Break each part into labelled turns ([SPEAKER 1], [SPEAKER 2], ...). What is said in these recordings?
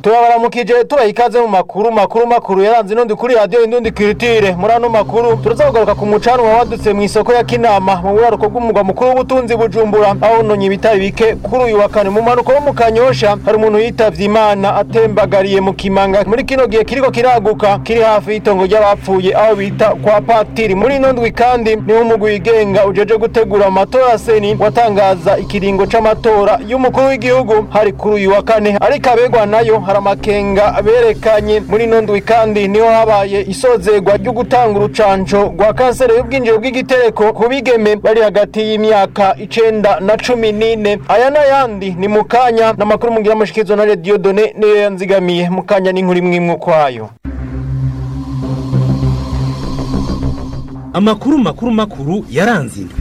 [SPEAKER 1] turabaramukije tubaha ikaze mu makuru makuru makuru yaranze inundi kuri radiyo indundi kiritire muri ano makuru turaza kugaruka ku mucanwa wadutse mu isoko ya kinama mu buraruko bw'umugwa mukuru w'ubutunzi bujumbura aho nonye ibitari bike kuri uyu wa kane mu mpanuka wo mu kanyosha hari umuntu yitavye imana atembagariye mu kimanga muri kino gihe kiriko kiraguka kiri hafi y'itongo ry'abapfuye aho bita kwa patiri muri ino ndwi kandi niho umugwi wigenga ujeje gutegura amatora seni watangaza ikiringo c'amatora y'umukuru w'igihugu hari kuri uyu wa kane ariko abegwa nayo hari amakenga berekanye muri ino ndwi kandi niho habaye isozerwa ryo gutanga urucanco rwa kanseri y'ubwinjiro bw'igitereko ku bigeme bari hagati y'imyaka icenda na cumi n'ine aya n'ayandi ni mu kanya n'amakuru mugira amashikizo na rediyo done niyo yanzigamiye mu kanya n'inkuru imwe imwe ukwayo
[SPEAKER 2] amakuru makuru makuru yaranze indwi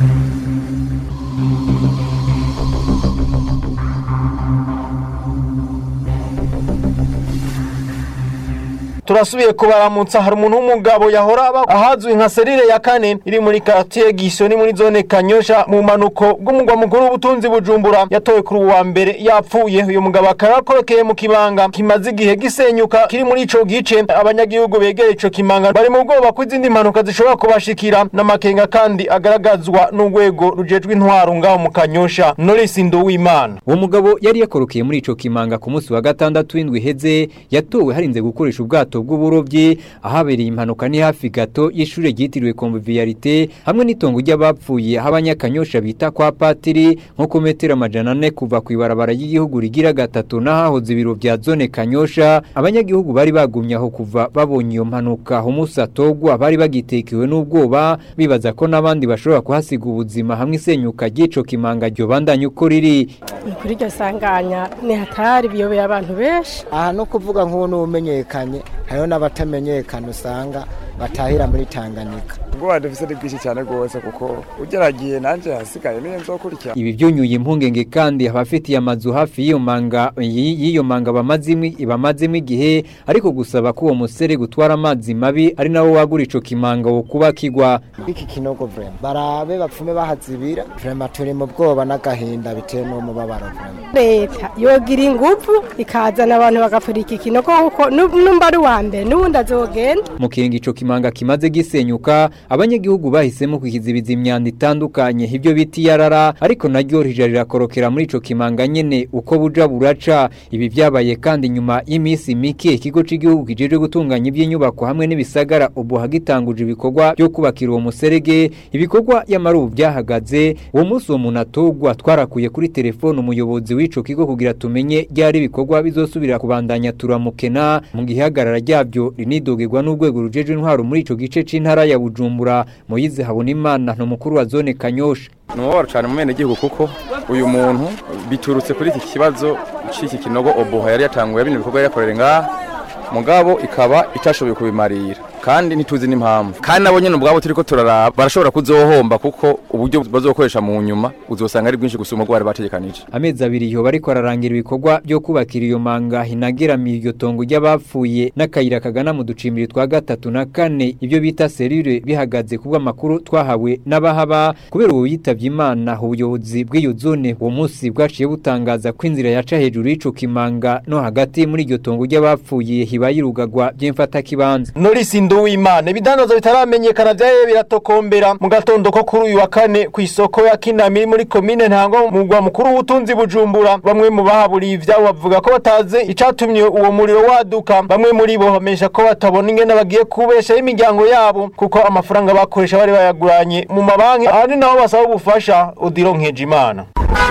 [SPEAKER 1] turasubiye kubaramutsa hari umuntu w'umugabo yahora aba ahazwi nka serire ya kane iri muri quartier Gisoni muri zone Kanyosha mu manuko bw'umugwa mukuru w'ubutunzi bujumbura yatowe kuri uwa mbere yapfuye uyu mugabo akaba yakorokeye mu kibanga kimaze igihe gisenyuka kiri muri ico gice abanyagihugu begera ico kimanga bari mu bwoba ko izindi mpanuka zishobora kubashikira n'amakenga kandi agaragazwa n'urwego rujejwe intwaro ngaho mu Kanyosha Norris Nduwimana
[SPEAKER 3] uwo mugabo yari yakorokeye muri ico kimanga ku munsi wa gatandatu w'indwi heze yatowe harinze gukoresha ubwato bw'uburobyi ahabereye impanuka ni hafi gato y'ishure ryitiriwe convivialité hamwe n'itongo ry'abapfuye aho abanyakanyosha bita kwa patiri nko ku metero amajana ane kuva ku ibarabara ry'igihugu rigira gatatu n'ahahoze ibiro vya zone kanyosha abanyagihugu bari bagumye aho kuva babonye iyo mpanuka umunsi atogwa bari bagitekewe n'ubwoba bibaza ko n'abandi bashobora kuhasiga ubuzima hamwe isenyuka ry'ico kimanga ryo bandanye uko riri
[SPEAKER 4] kuri iryo sanganya ni hatari biyobeye abantu benshi
[SPEAKER 5] aha no kuvuga nk'ubu n'ubumenyekanye hariho n'abatamenyekana usanga batahira muri Tanganyika
[SPEAKER 6] ubwoba dufise ni bwinshi cyane rwose kuko ugeragiye nanje hasigaye niyo nzokurikira
[SPEAKER 3] ibi byunyuye impungenge kandi abafitiye amazu hafi y'iyo manga y'iyo manga bamazimwe ibamazemo igihe ariko gusaba ko uwo musere gutwara amazi mabi ari nawo wagura ico kimanga wo kubakirwa
[SPEAKER 5] iki kinogo vrema barabe bapfume bahazibira vrema turi mu bwoba n'agahinda bitewe n'umubabaro vrema
[SPEAKER 4] leta yogira ingufu ikazana abantu bagapfura iki kinogo kuko numba ari uwa mbere n'ubundi azogenda
[SPEAKER 3] mu kiringo ico kimanga kimaze gisenyuka abanyagihugu bahisemo kukizibiza imyanda itandukanye ibyo biti yarara ariko naryo rija rirakorokera muri ico kimanga nyene uko buja buraca ibi vyabaye kandi nyuma y'imisi mike ikigo c'igihugu kijejwe gutunganya iby'inyubako hamwe n'ibisagara ubu hagitanguje ibikorwa byo kubakira uwo muserege ibikorwa y'amarubu byahagaze uwo munsi uwo muntu atogwa twarakuye kuri telefone umuyobozi w'ico kigo kugira tumenye ryari ibikorwa bizosubira kubandanya turamukena mu gihagarara ryabyo rinidogerwa n'urwego rujejwe intwaro muri ico gice c'intara ya Bujumbura Moyize Habonimana no mukuru wa zone Kanyosha
[SPEAKER 6] nuworo cyane mu mene gihugu kuko uyu muntu biturutse kuri iki kibazo c'iki kinogo oboha yari yatanguye bino bikorwa yakorera ngaha mugabo ikaba itashoboye kubimarira kandi ntituzi n'impamvu kandi nabo nyene ubwabo turiko turaraba barashobora kuzohomba kuko uburyo bazokoresha mu nyuma uzosanga ari bwinshi gusuma ubwo bari bategekanije
[SPEAKER 3] amezi abiri iyo bariko ararangira ibikorwa byo kubakira iyo manga hinageramiye iryo tongo ry'abapfuye n'akayira kagana mu ducimbiri twa gatatu na kane ibyo bita serire bihagaze kubwo amakuru twahawe n'abahaba kubera ubu yitavye imana ubuyobozi bw'iyo zone uwo munsi bwaciye butangaza ko inzira yaca hejuru y'ico kimanga no hagati muri iryo tongo ry'abapfuye hibaye irugagwa by'imfatakibanza
[SPEAKER 1] Norris Nduwimana ibidandazo bitaramenyekana vyaye biratokombera mu gatondo ko kuri uyu wa kane ku isoko ya Kinamiri muri komine Ntango mu rwa mukuru w'ubutunzi Bujumbura bamwe mu bahaburiye ivyabo bavuga ko bataze icatumye uwo muriro waduka bamwe muri bo bamesha ko batabona ingene bagiye kubesha imiryango yabo kuko amafaranga bakoresha bari bayaguranye mu mabanki ahandi naho basaba ubufasha udironkeje imana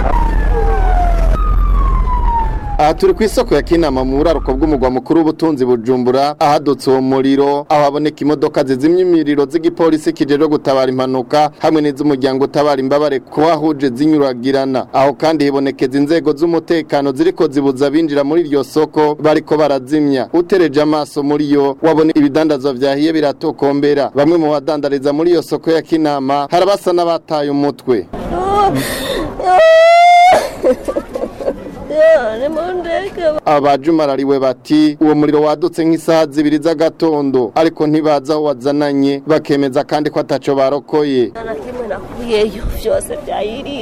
[SPEAKER 7] aha turi ku isoko ya kinama mu buraruko bw'umugwa mukuru w'ubutunzi bujumbura ahadutse uwo muriro aho haboneka imodoka zizimya imiriro z'igipolisi kijejwe gutabara impanuka hamwe n'iz'umuryango utabara imbabare kuhahuje zinyuragirana aho kandi hibonekeza inzego z'umutekano ziriko zibuza abinjira muri iryo soko bariko barazimya utereje amaso muri yo wabona ibidandazwa vyahiye biratokombera bamwe mu badandariza muri iyo soko ya kinama harabasa n'abataye umutwe abajumarariwe bati uwo muriro wadutse nk'isaha zibiri z'agatondo ariko ntibaza aho wazananye bakemeza kandi ko ataco barokoye
[SPEAKER 8] na kimwe nakuyeyo byose byayiriye